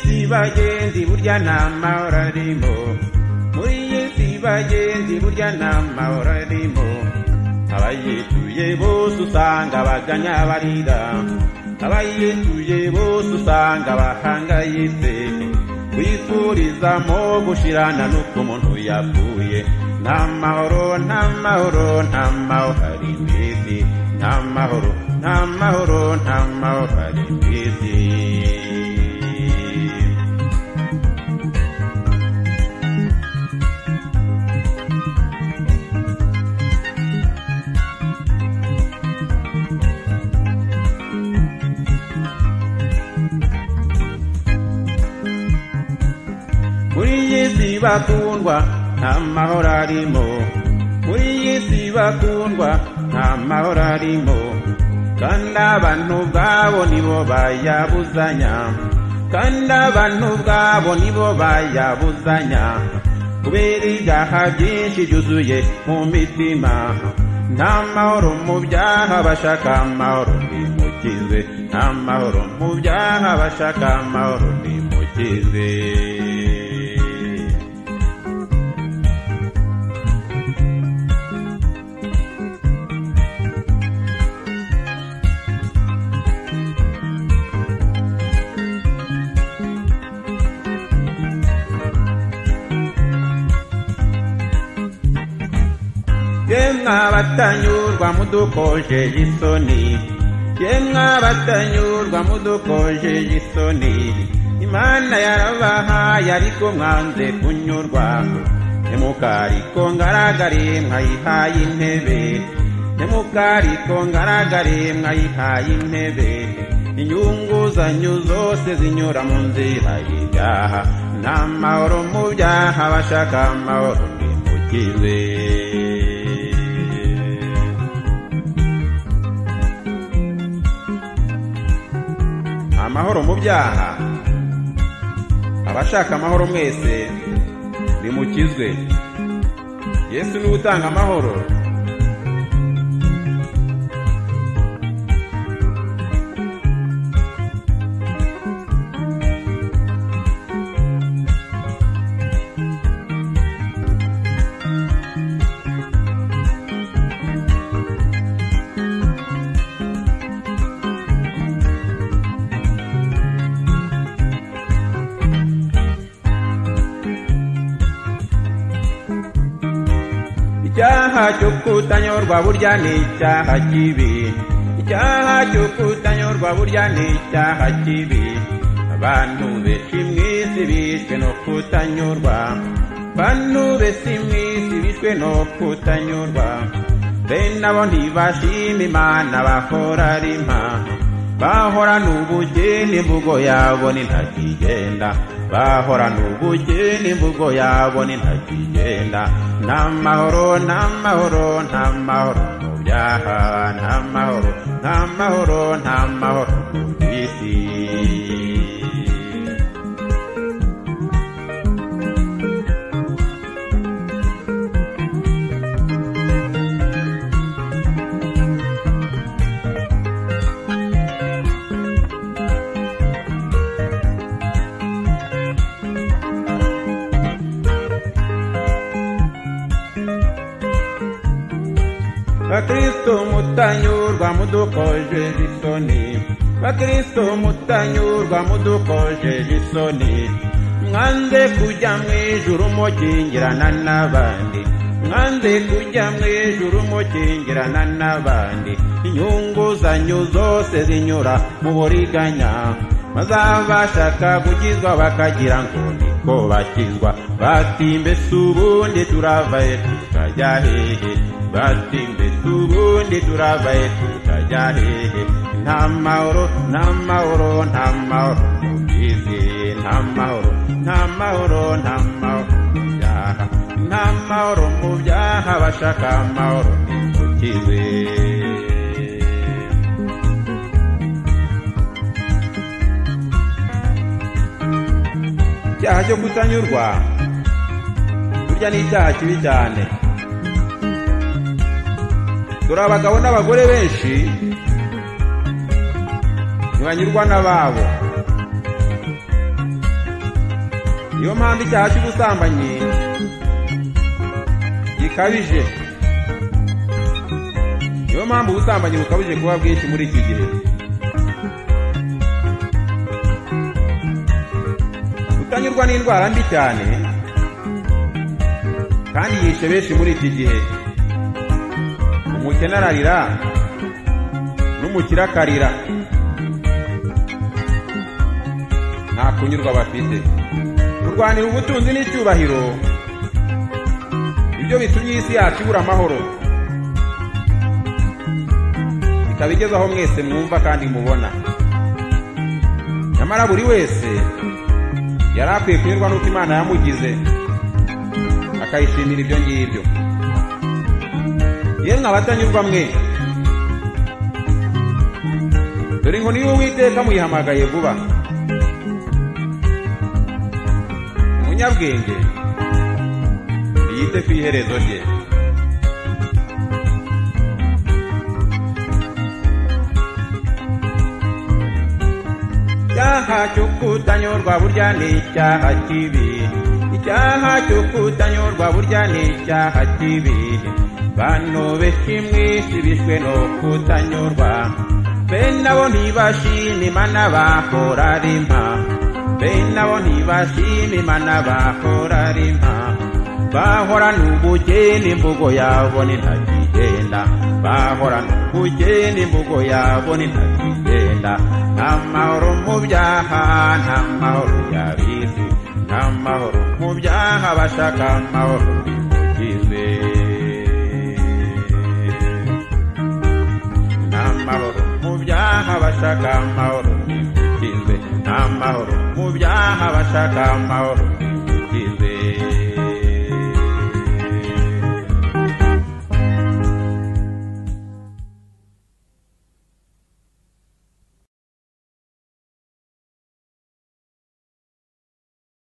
bagenzi burya nta mahoro arimo muri iyi si bagenzi burya nta mahoro arimo abayituye bose usanga baganya barira abayituye bose usanga bahangayitse wifurizamo gushirana n'uko umuntu yapfuye nta mahoro nta mahoro nta mahoro hari mu isi nta mahoro nta mahoro nta mahoro hari mu isi muri iyi si bakundwa nta mahoro arimo muri iyi si bakundwa nta mahoro arimo kandi abantu ubwabo nibo bayabuzanya kandi abantu ubwabo nibo bayabuzanya kubera ibyaha byinshi byuzuye mu mitima nta mahoro mu byaha bashaka amahoro nimukize nta mahoro mu byaha bashaka amahoro nimukize yemwe abatanyurwa mudukojeje isoni yemwe abatanyurwa mudukojeje isoni imana yarabahaye ariko mwanze kunyurwa ntimukariko ngaragare mwayihaye intebe ntimukariko ngaragare mwayihaye intebe inyungu zanyu zose zinyura mu nzira y'ibyaha nta mahoro mu byaha bashaka amahoro nimukize amahoro mu byaha abashaka amahoro mwese nimukizwe yesu niwe utanga amahoro icyaha cyo kutanyurwa burya ni icyaha kibi icyaha cyo kutanyurwa burya ni icyaha kibi abantu benshi mu isi bishwe no kutanyurwa abantu benshi mu isi bishwe no kutanyurwa bene abo ntibashima imana bahora rima bahorana ubugeni imvugo yabo ni ntakigenda bahorana ubugeni imvugo yabo ni ntakigenda nta mahoro nta mahoro nta mahoro mu byaha nta mahoro nta mahoro nta mahoro mu isi bakristo mutanyurwa mudukoje isoni bakristo mutanyurwa mudukoje isoni mwanze kujya mu ijuru mukingirana n'abandi mwanze kujya mu ijuru mukingirana n'abandi inyungu zanyu zose zinyura mu buriganya bazabashaka gukizwa bakagira ngo niko bakizwa bati mbese ubundi turavaye tukajya hehe bati mbese ubundi turavaye tukajya hehe nta mahoro nta mahoro nta mahoro mu byizi nta mahoro nta mahoro nta mahoro mu byaha nta mahoro mu byaha bashaka amahoro ntimukize icyaha cyo kutanyurwa burya ni icyaha kibi cyane dore abagabo n'abagore benshi ntibanyurwa n'ababo niyo mpamvu icyaha cy'ubusambanyi gikabije niyo mpamvu ubusambanyi bukabije kuba bwinshi muri iki gihe kutanyurwa n'indwara mbi cyane kandi yishe benshi muri iki gihe umukene ararira n'umukire akarira nta kunyurwa bafite kurwanira ubutunzi n'icyubahiro ibyo bitumye isi yacu ibura amahoro ikaba igeze aho mwese mwumva kandi mubona nyamara buri wese yari akwiye kunyurwa n'uko imana yamugize akayishimira ibyo ngibyo yemwe abatanyurwa mwe dore inkoni y'uwiteka muyihamagaye vuba umunyabwenge ntiyite ku iherezo rye icyaha cyo kutanyurwa burya ni icyaha kibi icyaha cyo kutanyurwa burya ni icyaha kibi bantu benshi mwisi bishwe no kutanyurwa bene abo ntibashima imana bakora rima bene abo ntibashima imana bakora rima bahorana ubugeni imvugo yabo ntakigenda bahorana ubugeni imvugo yabo ntakigenda nta mahoro mu byaha nta mahoro yabizi nta mahoro mu byaha bashaka amahoro bimugize nta mahoro mu byaha bashaka amahoro bimugize nta mahoro mu byaha bashaka amahoro bimugize